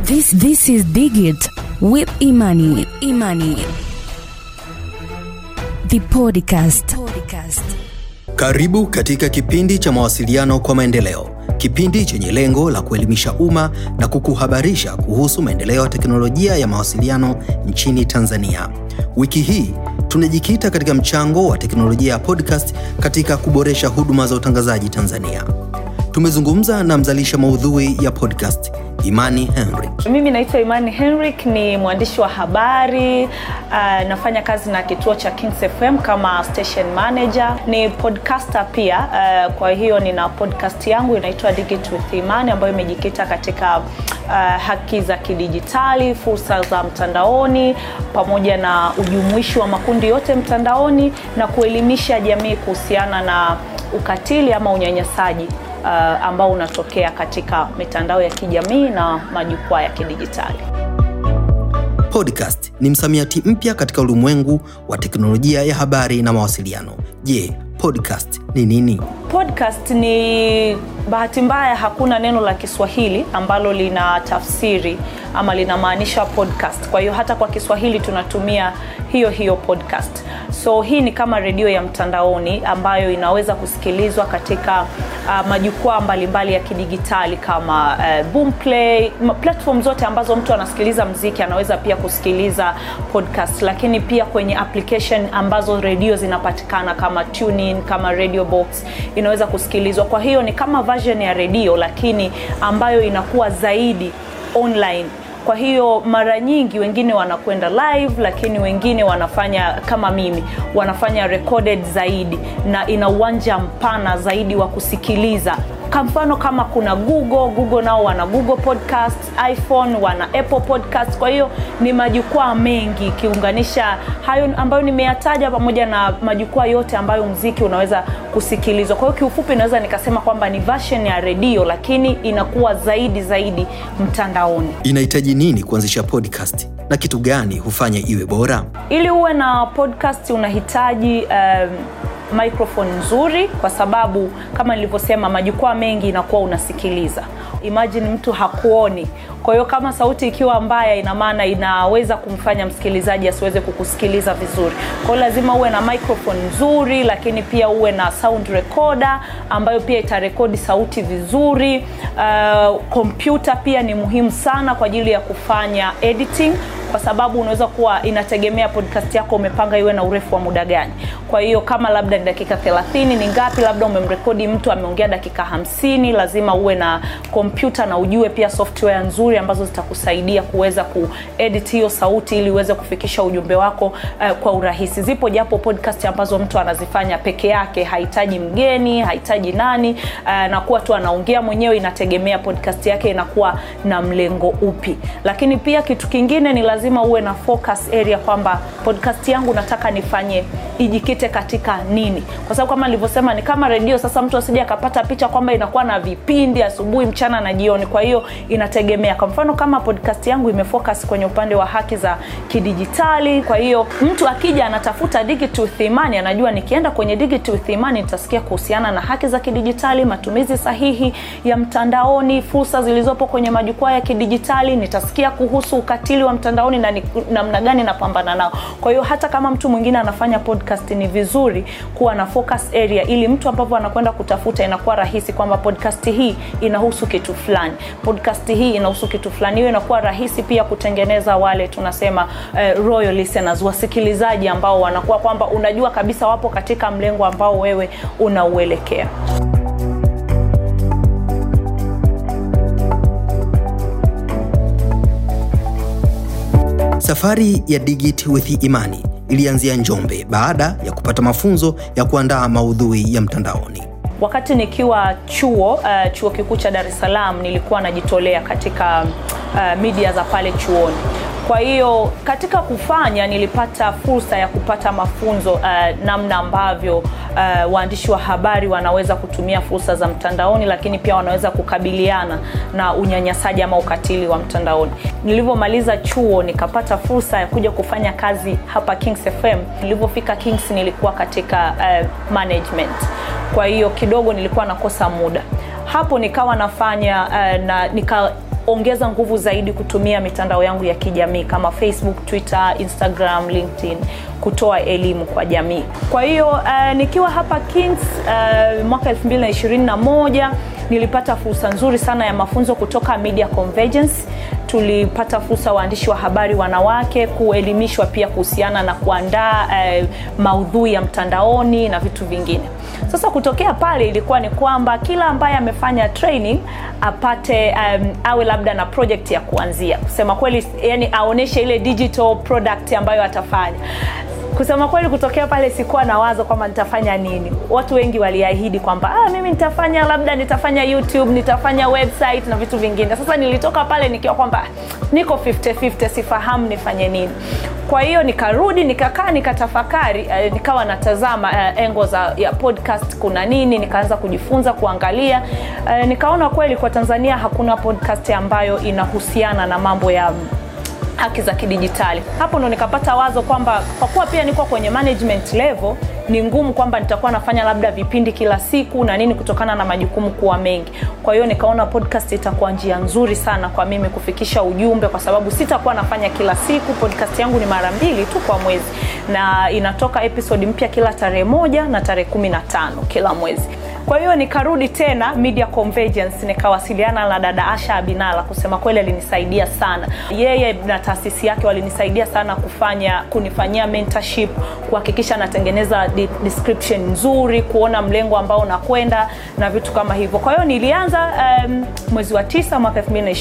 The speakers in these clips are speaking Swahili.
This this is Digit with Imani. Imani. The podcast. Podcast. Karibu katika kipindi cha mawasiliano kwa maendeleo, kipindi chenye lengo la kuelimisha umma na kukuhabarisha kuhusu maendeleo ya teknolojia ya mawasiliano nchini Tanzania. Wiki hii tunajikita katika mchango wa teknolojia ya podcast katika kuboresha huduma za utangazaji Tanzania. Tumezungumza na mzalisha maudhui ya podcast Imani Henrik. Mimi naitwa Imani Henrik, ni mwandishi wa habari uh, nafanya kazi na kituo cha Kings FM kama station manager, ni podcaster pia uh, kwa hiyo nina podcast yangu inaitwa Digit with Imani ambayo imejikita katika uh, haki za kidijitali, fursa za mtandaoni pamoja na ujumuishi wa makundi yote mtandaoni na kuelimisha jamii kuhusiana na ukatili ama unyanyasaji uh, ambao unatokea katika mitandao ya kijamii na majukwaa ya kidijitali. Podcast ni msamiati mpya katika ulimwengu wa teknolojia ya habari na mawasiliano. Je, podcast ni nini? Podcast ni bahati mbaya, hakuna neno la Kiswahili ambalo lina tafsiri ama linamaanisha podcast. Kwa hiyo hata kwa Kiswahili tunatumia hiyo hiyo podcast. So hii ni kama redio ya mtandaoni ambayo inaweza kusikilizwa katika uh, majukwaa mbalimbali ya kidigitali kama uh, Boomplay, platform zote ambazo mtu anasikiliza mziki anaweza pia kusikiliza podcast, lakini pia kwenye application ambazo redio zinapatikana kama TuneIn, kama Radio Box inaweza kusikilizwa. Kwa hiyo ni kama version ya redio lakini ambayo inakuwa zaidi online kwa hiyo mara nyingi wengine wanakwenda live lakini wengine wanafanya kama mimi wanafanya recorded zaidi na ina uwanja mpana zaidi wa kusikiliza kwa mfano kama kuna google google nao wana google podcast iphone wana apple podcast kwa hiyo ni majukwaa mengi ikiunganisha hayo ambayo nimeyataja pamoja na majukwaa yote ambayo mziki unaweza kusikilizwa kwa hiyo kiufupi naweza nikasema kwamba ni version ya redio lakini inakuwa zaidi zaidi mtandaoni Inahitaji nini kuanzisha podcast na kitu gani hufanya iwe bora? ili uwe na podcast unahitaji um, microphone nzuri kwa sababu kama nilivyosema majukwaa mengi inakuwa unasikiliza imagine mtu hakuoni kwa hiyo kama sauti ikiwa mbaya ina maana inaweza kumfanya msikilizaji asiweze kukusikiliza vizuri kwa hiyo lazima uwe na microphone nzuri lakini pia uwe na sound recorder ambayo pia itarekodi sauti vizuri kompyuta uh, pia ni muhimu sana kwa ajili ya kufanya editing kwa sababu unaweza kuwa inategemea podcast yako umepanga iwe na urefu wa muda gani kwa hiyo kama labda ni dakika 30 ni ngapi labda umemrekodi mtu ameongea dakika 50 lazima uwe na kompyuta na ujue pia software nzuri ambazo zitakusaidia kuweza kuedit hiyo sauti ili uweze kufikisha ujumbe wako uh, kwa urahisi zipo japo podcast ambazo mtu anazifanya peke yake hahitaji mgeni hahitaji nani uh, na kuwa tu anaongea mwenyewe inategemea podcast yake inakuwa na mlengo upi lakini pia kitu kingine ni lazima uwe na focus area kwamba podcast yangu nataka nifanye ijikite katika nini kwa sababu kama nilivyosema ni kama redio sasa mtu asije akapata picha kwamba inakuwa na vipindi asubuhi mchana na jioni kwa hiyo inategemea kwa mfano kama podcast yangu imefocus kwenye upande wa haki za kidijitali kwa hiyo mtu akija anatafuta digital thimani anajua nikienda kwenye digital thimani nitasikia kuhusiana na haki za kidijitali matumizi sahihi ya mtandaoni fursa zilizopo kwenye majukwaa ya kidijitali nitasikia kuhusu ukatili wa mtandaoni na namna gani napambana nao kwa hiyo hata kama mtu mwingine anafanya podcast ni vizuri kuwa na focus area ili mtu ambapo anakwenda kutafuta inakuwa rahisi kwamba podcast hii inahusu kitu fulani podcast hii inahusu kitu fulani hiyo inakuwa rahisi pia kutengeneza wale tunasema uh, royal listeners wasikilizaji ambao wanakuwa kwamba unajua kabisa wapo katika mlengo ambao wewe unauelekea Safari ya Digit with Imani ilianzia Njombe baada ya kupata mafunzo ya kuandaa maudhui ya mtandaoni. wakati nikiwa chuo uh, chuo kikuu cha dar es salaam nilikuwa najitolea katika uh, media za pale chuoni kwa hiyo katika kufanya nilipata fursa ya kupata mafunzo uh, namna ambavyo uh, waandishi wa habari wanaweza kutumia fursa za mtandaoni lakini pia wanaweza kukabiliana na unyanyasaji ama ukatili wa mtandaoni nilivyomaliza chuo nikapata fursa ya kuja kufanya kazi hapa kings fm nilivyofika kings nilikuwa katika uh, management kwa hiyo kidogo nilikuwa nakosa muda hapo nikawa nafanya uh, na nika nikaongeza nguvu zaidi kutumia mitandao yangu ya kijamii kama facebook twitter instagram linkedin kutoa elimu kwa jamii kwa hiyo uh, nikiwa hapa kings uh, mwaka 221 nilipata fursa nzuri sana ya mafunzo kutoka media convergence tulipata fursa waandishi wa habari wanawake kuelimishwa pia kuhusiana na kuandaa eh, maudhui ya mtandaoni na vitu vingine sasa kutokea pale ilikuwa ni kwamba kila ambaye amefanya training apate um, awe labda na project ya kuanzia kusema kweli yani aoneshe ile digital product ambayo atafanya kusema kweli kutokea pale sikuwa na wazo kwamba nitafanya nini watu wengi waliahidi kwamba ah, mimi nitafanya labda nitafanya youtube nitafanya website na vitu vingine sasa nilitoka pale nikiwa kwamba niko 50-50 sifahamu nifanye nini kwa hiyo nikarudi nikakaa nikatafakari uh, nikawa natazama uh, engo za ya podcast kuna nini nikaanza kujifunza kuangalia uh, nikaona kweli kwa tanzania hakuna podcast ambayo inahusiana na mambo ya haki za kidijitali hapo ndo nikapata wazo kwamba kwa kuwa pia niko kwenye management level ni ngumu kwamba nitakuwa nafanya labda vipindi kila siku na nini kutokana na majukumu kuwa mengi kwa hiyo nikaona podcast itakuwa njia nzuri sana kwa mimi kufikisha ujumbe kwa sababu sitakuwa nafanya kila siku podcast yangu ni mara mbili tu kwa mwezi na inatoka episode mpya kila tarehe moja na tarehe kumi na tano kila mwezi kwa hiyo nikarudi tena media convergence nikawasiliana na dada asha abinala kusema kweli alinisaidia sana yeye na taasisi yake walinisaidia sana kufanya kunifanyia mentorship kuhakikisha natengeneza di- description nzuri kuona mlengo ambao nakwenda na vitu kama hivyo kwa hiyo nilianza um, mwezi wa tisa mwaka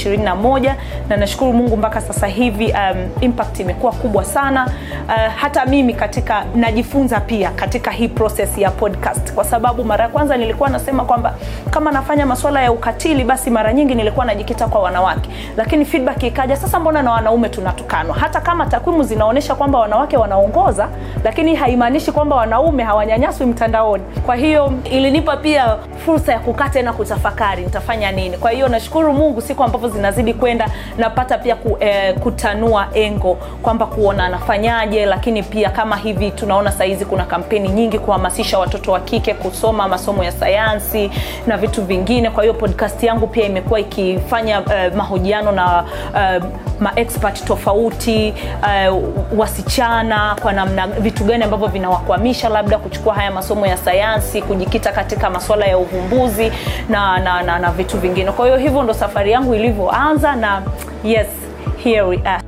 221 na nashukuru mungu mpaka sasa hivi um, impact imekuwa kubwa sana uh, hata mimi katika najifunza pia katika hii process ya podcast kwa sababu mara ya kwanza nilikuwa nasema kwamba kama nafanya masuala ya ukatili basi mara nyingi nilikuwa najikita kwa wanawake lakini feedback ikaja sasa mbona na wanaume tunatukanwa hata kama takwimu zinaonyesha kwamba wanawake wanaongoza lakini haimaanishi kwamba wanaume hawanyanyaswi mtandaoni kwa hiyo ilinipa pia fursa ya kukaa tena kutafakari nitafanya nini kwa hiyo nashukuru mungu siku ambavyo zinazidi kwenda napata pia ku, eh, kutanua engo kwamba kuona anafanyaje lakini pia kama hivi tunaona sahizi kuna kampeni nyingi kuhamasisha watoto wa kike kusoma masomo ya sayansi na vitu vingine kwa hiyo podcast yangu pia imekuwa ikifanya uh, mahojiano na uh, maexpert tofauti uh, wasichana kwa namna vitu gani ambavyo vinawakwamisha labda kuchukua haya masomo ya sayansi kujikita katika masuala ya uvumbuzi na, na, na, na vitu vingine kwa hiyo hivyo ndo safari yangu ilivyoanza na yes here we are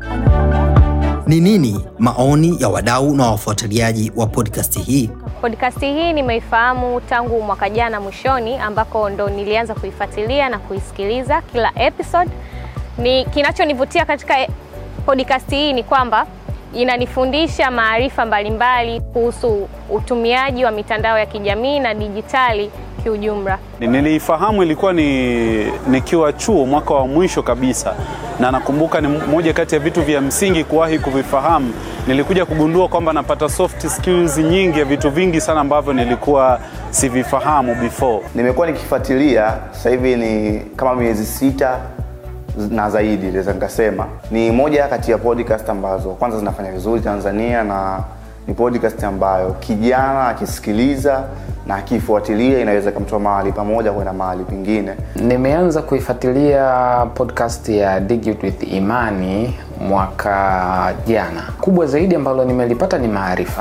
Ni nini maoni ya wadau na wafuatiliaji wa podcast hii? Podcast hii nimeifahamu tangu mwaka jana mwishoni, ambako ndo nilianza kuifuatilia na kuisikiliza kila episode. Ni kinachonivutia katika e- podcast hii ni kwamba inanifundisha maarifa mbalimbali kuhusu utumiaji wa mitandao ya kijamii na dijitali kiujumla. Niliifahamu ilikuwa ni nikiwa chuo mwaka wa mwisho kabisa, na nakumbuka ni moja kati ya vitu vya msingi kuwahi kuvifahamu. Nilikuja kugundua kwamba napata soft skills nyingi ya vitu vingi sana ambavyo nilikuwa sivifahamu before. Nimekuwa nikifuatilia sasa hivi ni kama miezi sita na zaidi, naweza nikasema ni moja kati ya podcast ambazo kwanza zinafanya vizuri Tanzania, na ni podcast ambayo kijana akisikiliza na akifuatilia inaweza ikamtoa mahali pamoja kwenda mahali pengine. Nimeanza kuifuatilia podcast ya Dig with Imani mwaka jana. Kubwa zaidi ambalo nimelipata ni maarifa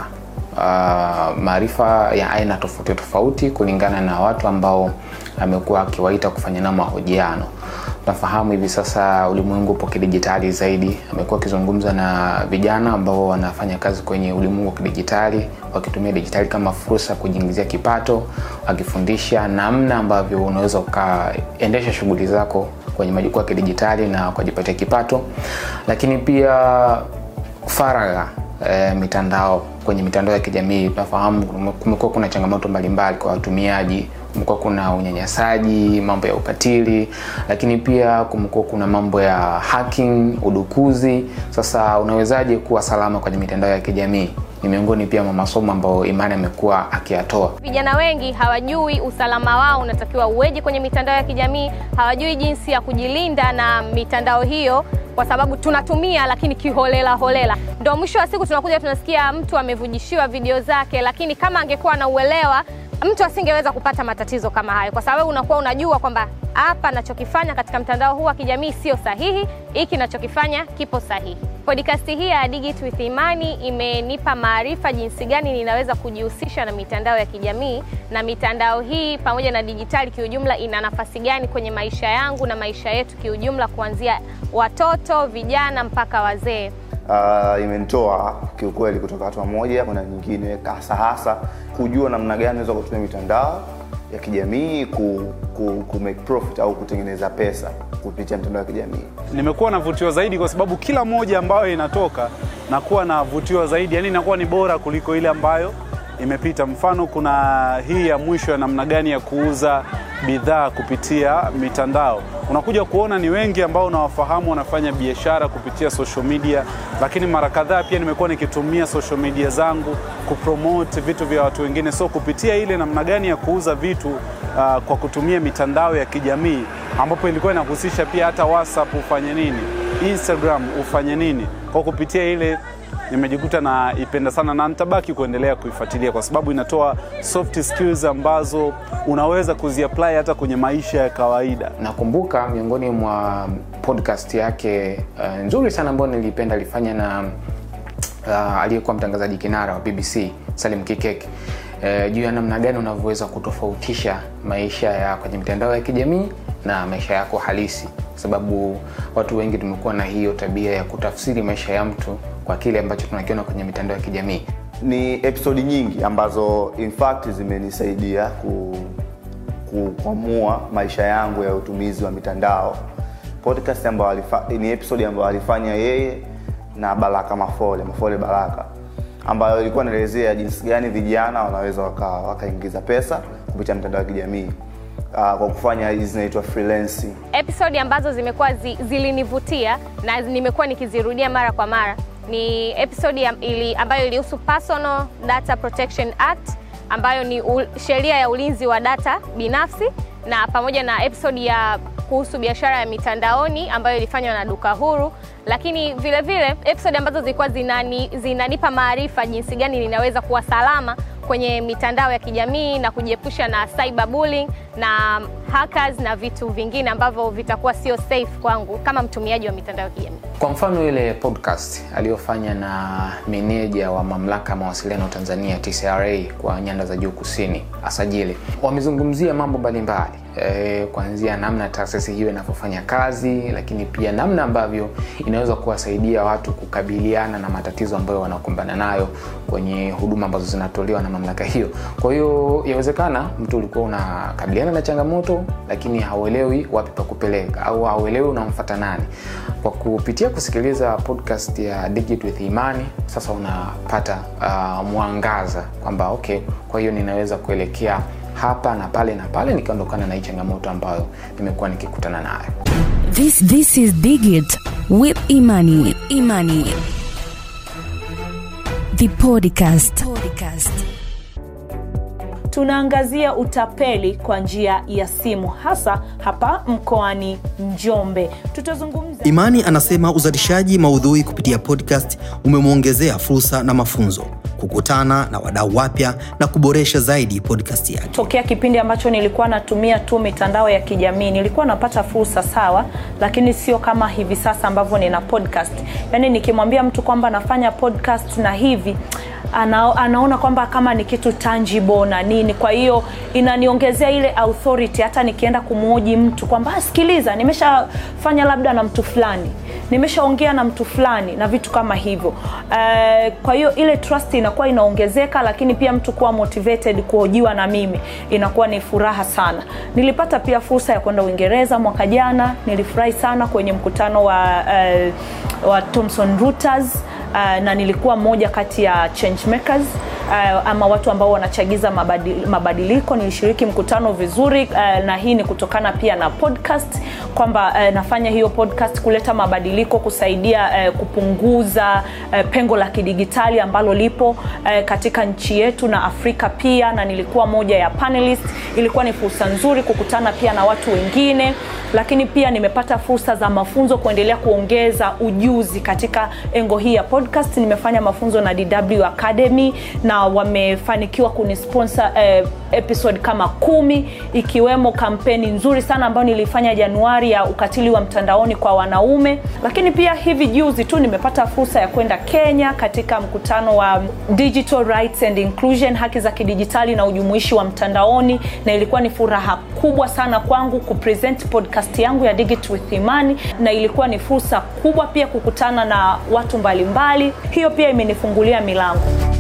uh, maarifa ya aina tofauti tofauti kulingana na watu ambao amekuwa akiwaita kufanya nao mahojiano. Tunafahamu hivi sasa ulimwengu upo kidijitali zaidi. Amekuwa akizungumza na vijana ambao wanafanya kazi kwenye ulimwengu wa kidijitali, wakitumia dijitali kama fursa ya kujiingizia kipato, wakifundisha namna ambavyo unaweza ukaendesha shughuli zako kwenye majukwaa ya kidijitali na ukajipatia kipato, lakini pia faragha e, mitandao kwenye mitandao ya kijamii tunafahamu kumekuwa kuna changamoto mbalimbali kwa watumiaji kumekuwa kuna unyanyasaji mambo ya ukatili lakini pia kumekuwa kuna mambo ya hacking udukuzi sasa unawezaje kuwa salama kwenye mitandao ya kijamii ni miongoni pia mwa masomo ambayo imani amekuwa akiyatoa Vijana wengi hawajui usalama wao unatakiwa uweje kwenye mitandao ya kijamii, hawajui jinsi ya kujilinda na mitandao hiyo, kwa sababu tunatumia lakini kiholela holela. Ndo mwisho wa siku tunakuja tunasikia mtu amevujishiwa video zake, lakini kama angekuwa na uelewa mtu asingeweza kupata matatizo kama hayo, kwa sababu unakuwa unajua kwamba hapa nachokifanya katika mtandao huu wa kijamii sio sahihi, hiki nachokifanya kipo sahihi. Podcast hii ya Digit with Imani imenipa maarifa jinsi gani ninaweza kujihusisha na mitandao ya kijamii, na mitandao hii pamoja na dijitali kiujumla ina nafasi gani kwenye maisha yangu na maisha yetu kiujumla, kuanzia watoto, vijana mpaka wazee. uh, imenitoa kiukweli kutoka hatua moja kwenda nyingine, hasa hasa kujua namna gani naweza kutumia mitandao ya kijamii ku, ku, ku make profit au kutengeneza pesa kupitia mitandao ya kijamii. nimekuwa navutiwa zaidi kwa sababu kila moja ambayo inatoka nakuwa navutiwa zaidi, yani inakuwa ni bora kuliko ile ambayo imepita. Mfano, kuna hii ya mwisho ya namna gani ya kuuza bidhaa kupitia mitandao. Unakuja kuona ni wengi ambao unawafahamu wanafanya biashara kupitia social media, lakini mara kadhaa pia nimekuwa nikitumia social media zangu kupromote vitu vya watu wengine, so kupitia ile namna gani ya kuuza vitu uh, kwa kutumia mitandao ya kijamii ambapo ilikuwa inahusisha pia hata WhatsApp ufanye nini, Instagram ufanye nini. Kwa kupitia ile nimejikuta naipenda sana na nitabaki kuendelea kuifuatilia kwa sababu inatoa soft skills ambazo unaweza kuziapply hata kwenye maisha ya kawaida. nakumbuka miongoni mwa podcast yake uh, nzuri sana ambayo nilipenda alifanya na uh, aliyekuwa mtangazaji kinara wa bbc salim kikek uh, juu ya namna gani unavyoweza kutofautisha maisha ya kwenye mitandao ya kijamii na maisha yako halisi kwa sababu watu wengi tumekuwa na hiyo tabia ya kutafsiri maisha ya mtu kwa kile ambacho tunakiona kwenye mitandao ya kijamii Ni episodi nyingi ambazo in fact zimenisaidia ku, kuamua maisha yangu ya utumizi wa mitandao. Podcast ambayo alifa, ni episode ambayo alifanya yeye na Baraka Mafole, Mafole Baraka, ambayo ilikuwa inaelezea jinsi gani vijana wanaweza waka- wakaingiza pesa kupitia mitandao ya kijamii uh, kwa kufanya hizi zinaitwa freelancing. episodi ambazo zimekuwa zi, zilinivutia na nimekuwa nikizirudia mara kwa mara ni episodi ya, ili, ambayo ilihusu Personal Data Protection Act ambayo ni u, sheria ya ulinzi wa data binafsi na pamoja na episodi ya kuhusu biashara ya mitandaoni ambayo ilifanywa na Duka Huru, lakini vile vile episodi ambazo zilikuwa zinani, zinanipa maarifa jinsi gani ninaweza kuwa salama kwenye mitandao ya kijamii na kujiepusha na cyberbullying na hackers na vitu vingine ambavyo vitakuwa sio safe kwangu kama mtumiaji wa mitandao ya kijamii. kwa mfano ile podcast aliyofanya na meneja wa mamlaka ya mawasiliano tanzania tcra kwa nyanda za juu kusini asajili wamezungumzia mambo mbalimbali e, kuanzia namna taasisi hiyo inavyofanya kazi lakini pia namna ambavyo inaweza kuwasaidia watu kukabiliana na matatizo ambayo wanakumbana nayo kwenye huduma ambazo zinatolewa na mamlaka hiyo kwa hiyo yawezekana mtu ulikuwa unakabiliana na changamoto lakini hauelewi wapi pa kupeleka au hauelewi unamfata nani kwa kupitia kusikiliza podcast ya Digit with Imani sasa unapata uh, mwangaza kwamba okay kwa hiyo ninaweza kuelekea hapa na pale na pale nikaondokana na hii changamoto ambayo nimekuwa nikikutana nayo This this is Digit with Imani. Imani. The podcast. podcast. tunaangazia utapeli kwa njia ya simu hasa hapa mkoani Njombe. Tutazungumza Imani anasema uzalishaji maudhui kupitia podcast umemwongezea fursa na mafunzo, kukutana na wadau wapya na kuboresha zaidi podcast yake. tokea kipindi ambacho nilikuwa natumia tu mitandao ya kijamii nilikuwa napata fursa sawa, lakini sio kama hivi sasa ambavyo nina podcast. Yaani nikimwambia mtu kwamba nafanya podcast na hivi ana, anaona kwamba kama ni kitu tangible na nini, kwa hiyo inaniongezea ile authority. Hata nikienda kumhoji mtu kwamba "Ah, sikiliza, nimeshafanya labda na mtu fulani nimeshaongea na mtu fulani na vitu kama hivyo uh, kwa hiyo ile trust inakuwa inaongezeka lakini pia mtu kuwa motivated kuhojiwa na mimi inakuwa ni furaha sana nilipata pia fursa ya kwenda uingereza mwaka jana nilifurahi sana kwenye mkutano wa, uh, wa thomson reuters uh, na nilikuwa mmoja kati ya change makers uh, ama watu ambao wanachagiza mabadil, mabadiliko nilishiriki mkutano vizuri uh, na hii ni kutokana pia na podcast kwamba uh, nafanya hiyo podcast kuleta mabadiliko kusaidia uh, kupunguza uh, pengo la kidigitali ambalo lipo uh, katika nchi yetu na afrika pia na nilikuwa moja ya panelist ilikuwa ni fursa nzuri kukutana pia na watu wengine lakini pia nimepata fursa za mafunzo kuendelea kuongeza ujuzi katika engo hii ya podcast nimefanya mafunzo na dw academy na na wamefanikiwa kunisponsor eh, episode kama kumi ikiwemo kampeni nzuri sana ambayo nilifanya januari ya ukatili wa mtandaoni kwa wanaume lakini pia hivi juzi tu nimepata fursa ya kwenda kenya katika mkutano wa digital rights and inclusion haki za kidijitali na ujumuishi wa mtandaoni na ilikuwa ni furaha kubwa sana kwangu kupresent podcast yangu ya Digit with Imani na ilikuwa ni fursa kubwa pia kukutana na watu mbalimbali mbali. hiyo pia imenifungulia milango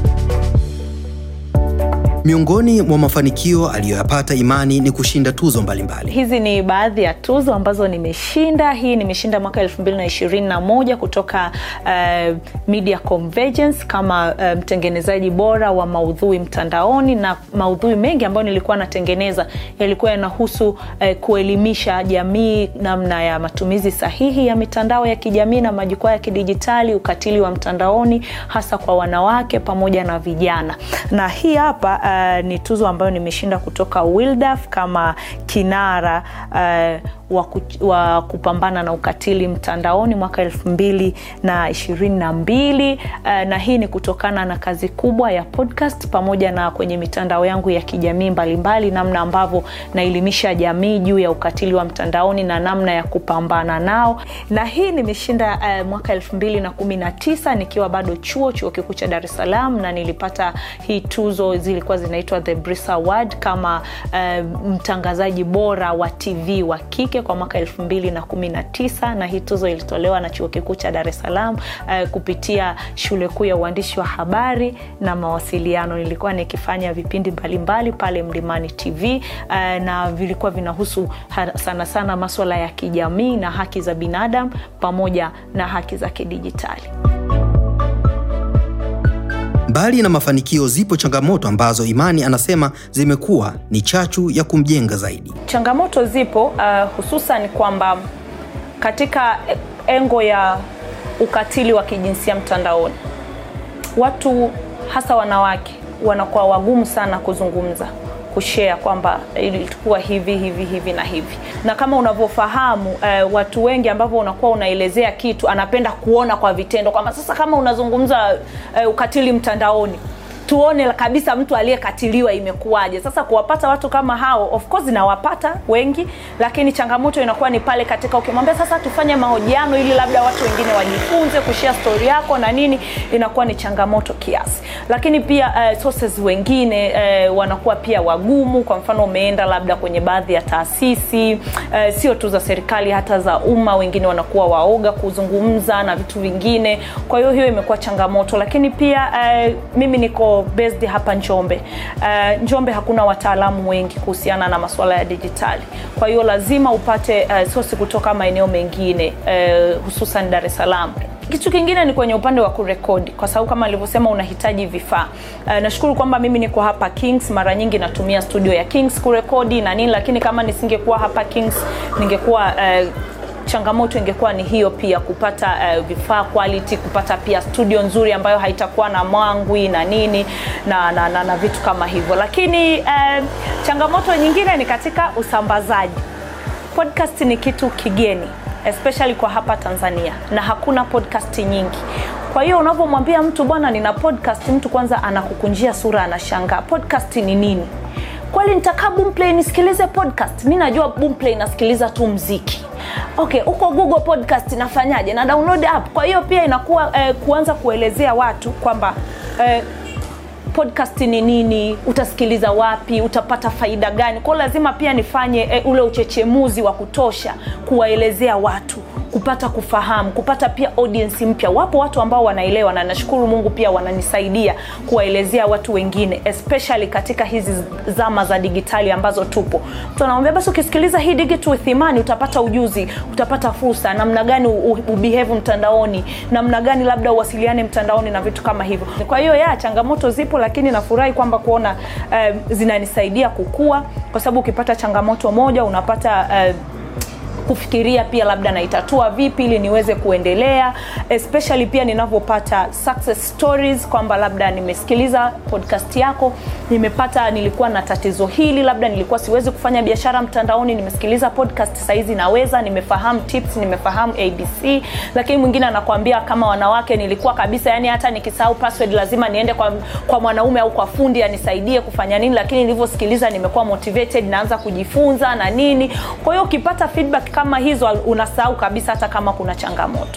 Miongoni mwa mafanikio aliyoyapata Imani ni kushinda tuzo mbalimbali. hizi ni baadhi ya tuzo ambazo nimeshinda hii nimeshinda mwaka 221 kutoka uh, media convergence kama uh, mtengenezaji bora wa maudhui mtandaoni na maudhui mengi ambayo nilikuwa natengeneza yalikuwa yanahusu uh, kuelimisha jamii namna ya matumizi sahihi ya mitandao ya kijamii na majukwaa ya kidijitali ukatili wa mtandaoni hasa kwa wanawake pamoja na vijana na hii hapa uh, ni tuzo ambayo nimeshinda kutoka wildaf kama kinara uh, wa, ku, wa kupambana na ukatili mtandaoni mwaka elfu mbili na ishirini na mbili uh, na hii ni kutokana na kazi kubwa ya podcast pamoja na kwenye mitandao yangu ya kijamii mbalimbali namna ambavyo naelimisha jamii juu ya ukatili wa mtandaoni na namna ya kupambana nao na hii nimeshinda uh, mwaka elfu mbili na kumi na tisa nikiwa bado chuo chuo kikuu cha dar es salaam na nilipata hii tuzo zilikuwa zinaitwa the Brisa Award kama uh, mtangazaji bora wa tv wa kike kwa mwaka 219 na hii tuzo ilitolewa na chuo kikuu cha dar es salaam uh, kupitia shule kuu ya uandishi wa habari na mawasiliano nilikuwa nikifanya vipindi mbalimbali pale mlimani tv uh, na vilikuwa vinahusu ha- sana sana maswala ya kijamii na haki za binadamu pamoja na haki za kidijitali Mbali na mafanikio, zipo changamoto ambazo Imani anasema zimekuwa ni chachu ya kumjenga zaidi. changamoto zipo uh, hususan kwamba katika engo ya ukatili wa kijinsia mtandaoni watu hasa wanawake wanakuwa wagumu sana kuzungumza kushare kwamba ilikuwa hivi hivi hivi na hivi na kama unavyofahamu eh, watu wengi ambavyo unakuwa unaelezea kitu anapenda kuona kwa vitendo kwamba sasa kama unazungumza eh, ukatili mtandaoni tuone kabisa mtu aliyekatiliwa imekuwaje sasa kuwapata watu kama hao of course nawapata wengi lakini changamoto inakuwa ni pale katika ukimwambia sasa tufanye mahojiano ili labda watu wengine wajifunze kushare story yako na nini inakuwa ni changamoto kiasi lakini pia uh, sources wengine uh, wanakuwa pia wagumu kwa mfano umeenda labda kwenye baadhi ya taasisi uh, sio tu za serikali hata za umma wengine wanakuwa waoga kuzungumza na vitu vingine kwa hiyo hiyo imekuwa changamoto lakini pia uh, mimi niko based hapa njombe uh, njombe hakuna wataalamu wengi kuhusiana na masuala ya dijitali kwa hiyo lazima upate uh, sosi kutoka maeneo mengine uh, hususan dar es salaam kitu kingine ni kwenye upande wa kurekodi kwa sababu kama alivyosema unahitaji vifaa uh, nashukuru kwamba mimi niko hapa kings mara nyingi natumia studio ya kings kurekodi na nini lakini kama nisingekuwa hapa kings ningekuwa uh, changamoto ingekuwa ni hiyo pia kupata uh, vifaa quality kupata pia studio nzuri ambayo haitakuwa na mwangwi na nini na, na, na, na vitu kama hivyo lakini uh, changamoto nyingine ni katika usambazaji podcast ni kitu kigeni especially kwa hapa tanzania na hakuna podcast nyingi kwa hiyo unavyomwambia mtu bwana nina podcast mtu kwanza anakukunjia sura anashangaa podcast ni nini kweli nitakaa boomplay nisikilize podcast mi najua boomplay nasikiliza tu mziki okay huko google podcast nafanyaje na download app kwa hiyo pia inakuwa eh, kuanza kuelezea watu kwamba eh, podcast ni nini utasikiliza wapi utapata faida gani kwao lazima pia nifanye e, ule uchechemuzi wa kutosha kuwaelezea watu kupata kufahamu kupata pia audience mpya wapo watu ambao wanaelewa na nashukuru mungu pia wananisaidia kuwaelezea watu wengine especially katika hizi zama za digitali ambazo tupo mtu anamwambia basi ukisikiliza hii digit with imani utapata ujuzi utapata fursa namna gani ubehave mtandaoni namna gani labda uwasiliane mtandaoni na vitu kama hivyo kwa hiyo ya changamoto zipo lakini nafurahi kwamba kuona uh, zinanisaidia kukua kwa sababu ukipata changamoto moja unapata uh, kufikiria pia labda naitatua vipi ili niweze kuendelea especially pia ninavyopata success stories kwamba labda nimesikiliza podcast yako nimepata nilikuwa na tatizo hili labda nilikuwa siwezi kufanya biashara mtandaoni nimesikiliza podcast saizi naweza nimefahamu tips nimefahamu abc lakini mwingine anakuambia kama wanawake nilikuwa kabisa yani hata nikisahau password lazima niende kwa, kwa mwanaume au kwa fundi anisaidie kufanya nini lakini nilivyosikiliza nimekuwa motivated naanza kujifunza na nini kwa hiyo ukipata feedback kama hizo unasahau kabisa hata kama kuna changamoto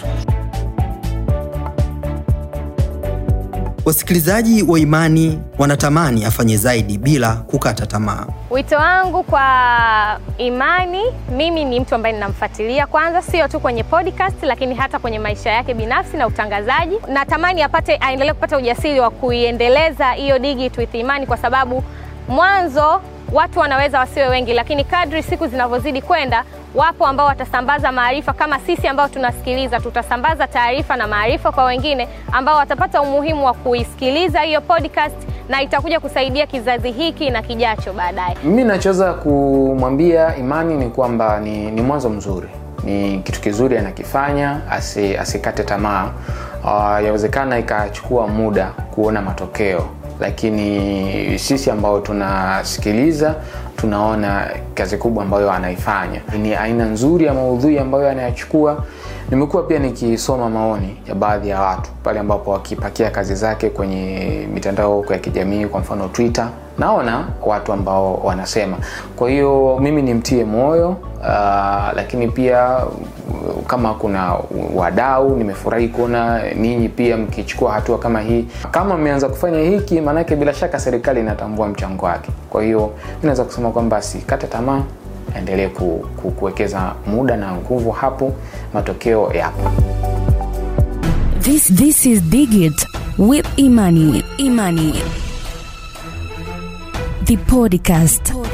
Wasikilizaji wa Imani wanatamani afanye zaidi bila kukata tamaa. Wito wangu kwa Imani, mimi ni mtu ambaye ninamfuatilia kwanza, sio tu kwenye podcast, lakini hata kwenye maisha yake binafsi na utangazaji. Natamani apate, aendelee kupata ujasiri wa kuiendeleza hiyo Digit with Imani, kwa sababu mwanzo watu wanaweza wasiwe wengi, lakini kadri siku zinavyozidi kwenda, wapo ambao watasambaza maarifa kama sisi ambao tunasikiliza, tutasambaza taarifa na maarifa kwa wengine ambao watapata umuhimu wa kuisikiliza hiyo podcast na itakuja kusaidia kizazi hiki na kijacho baadaye. Mimi nachoweza kumwambia Imani ni kwamba ni, ni mwanzo mzuri, ni kitu kizuri anakifanya, asi, asikate tamaa. Uh, yawezekana ikachukua muda kuona matokeo, lakini sisi ambao tunasikiliza tunaona kazi kubwa ambayo anaifanya. Ni aina nzuri ya maudhui ambayo anayachukua. Nimekuwa pia nikisoma maoni ya baadhi ya watu pale ambapo wakipakia kazi zake kwenye mitandao ya kijamii, kwa mfano Twitter, naona watu ambao wanasema. Kwa hiyo mimi nimtie moyo uh, lakini pia kama kuna wadau, nimefurahi kuona ninyi pia mkichukua hatua kama hii. Kama mmeanza kufanya hiki, maanake bila shaka serikali inatambua mchango wake. Kwa hiyo mi naweza kusema kwamba sikate tamaa, endelee ku, ku, kuwekeza muda na nguvu hapo, matokeo yapo. This this is Digit with Imani. Imani. The podcast.